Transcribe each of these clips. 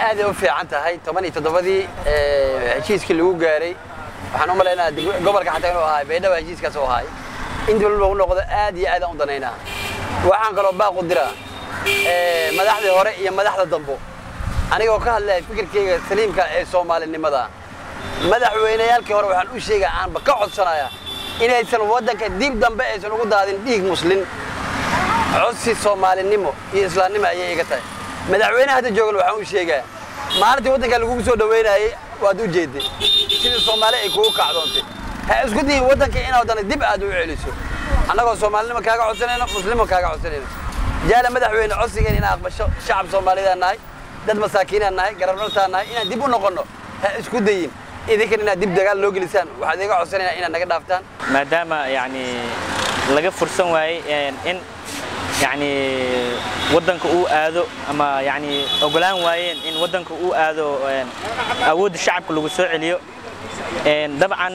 aaday u fiican tahay toban iyo toddobadii heshiiskii lagu gaaray waxaan u malaynaa gobolka xataa inuu ahay baydhaba heshiiskaas u ahay in dib lagu noqdo aad iyo aadaan u danaynaa waxaan kaloo baaqu diraa madaxdii hore iyo madaxda dambo anigoo ka hadlaya fikirkayga saliimka ee soomaalinimada madaxweyneyaalkii hore waxaan u sheegaa aanba ka codsanayaa inaysan waddanka dib dambe aysan ugu daadin dhiig muslin codsi soomaalinimo iyo islaamnimo ayay iga tahay madaxweynaha hadda joogan waxaan u sheegaa maalintii waddanka lagugu soo dhaweynayay waad u jeeday sidii soomaali ay kugu kacdoontay ha isku dayin waddanka inaad haddana dib aad u celiso annagoo soomaalinimo kaaga codsanayno muslimo kaaga codsanayno jaala madaxweyne codsigeen inaan aqbasho shacab soomaalidaan nahay dad masaakiinaan nahay garabnartaan nahay inaan dib u noqonno ha isku dayin idinkan inaad dib dagaal loo gelisaan waxaad iga codsanayna inaad naga dhaaftaan maadaama yani laga fursan waayey in yani waddanka uu aado ama yani ogolaan waayeen in waddanka uu aado awoodda shacabka lagu soo celiyo dabcan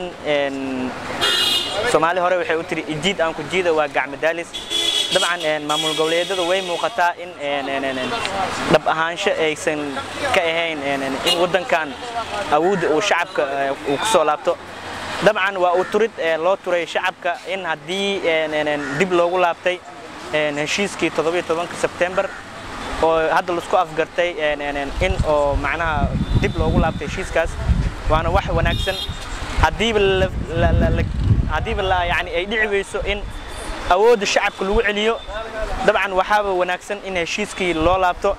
soomaali hore waxay u tiri ijiid aan ku jiida waa gacmadaalis dabcan maamul goboleedyada way muuqataa in dhab ahaansho aysan ka ahayn in waddankan awoodda uu shacabka uu ku soo laabto dabcan waa uu turid loo turay shacabka in haddii dib loogu laabtay heshiiskii sebtembar oo hadda laisku afgartay in oo macnaha dib loogu laabtay heshiiskaas waana wax wanaagsan haddiiba haddiiba yani ay dhici weyso in awoodda shacabka lagu celiyo dabcan waxaaba wanaagsan in heshiiskii loo laabto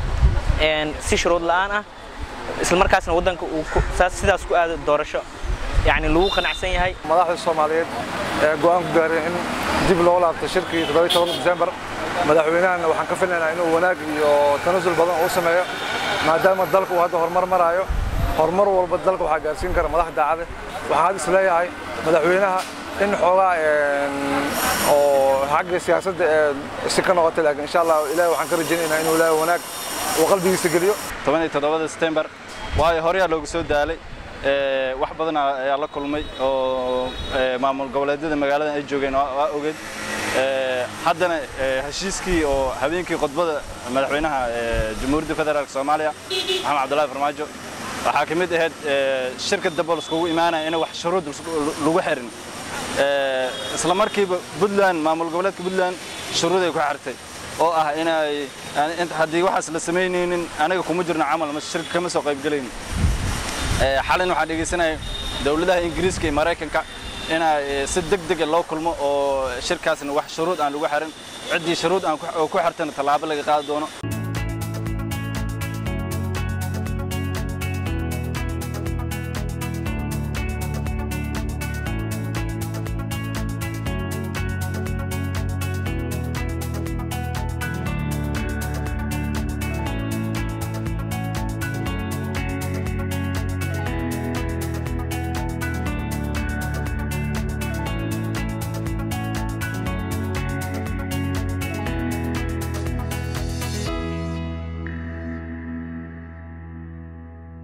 si shuruud la'aan ah isla markaasna waddanka uu sidaas ku aado doorasho yani lagu qanacsan yahay madaxda soomaaliyeed ee go'aan ku gaareen in dib loo laabto shirkii December madaxweynahana waxaan ka filaynaa inuu wanaag iyo tanasul badan uu sameeyo maadaama dalku uu hadda horumar marayo horumar walba dalka waxaa gaarsiin kara madax daacade waxaan hadda isleeyahay madaxweynaha in xoogaa oo xagga siyaasadda si ka noqotay laakiin insha allah ilaahay waxaan ka rajaynaynaa inuu ilaahay wanaag uu qalbigiisa geliyo 17 September waayo horeyaa loogu soo daalay wax badan ayaa la kulmay oo maamul goboleedyada magaalada ay joogeen waa ogeed haddana heshiiskii oo habeenkii khudbada madaxweynaha jamhuuriyadda federaalk soomaaliya maxamed cabdullaahi farmaajo waxaa ka mid ahayd shirka dambe laiskugu imaanaya in wax shuruud lagu xirin isla markiiba puntland maamul goboleedka puntland shuruud ay ku xirtay oo ah inay haddii waxaas la samaynaynin anaga kuma jirno camal ma shirka kama soo qaybgelaynin xalin waxaan dhegaysanaya dowladaha ingiriiska iyo maraykanka inay si deg dega loo kulmo oo shirkaasna wax shuruud aan lagu xirin ciddii shuruud aan ku xirtana tallaabo laga qaadi doono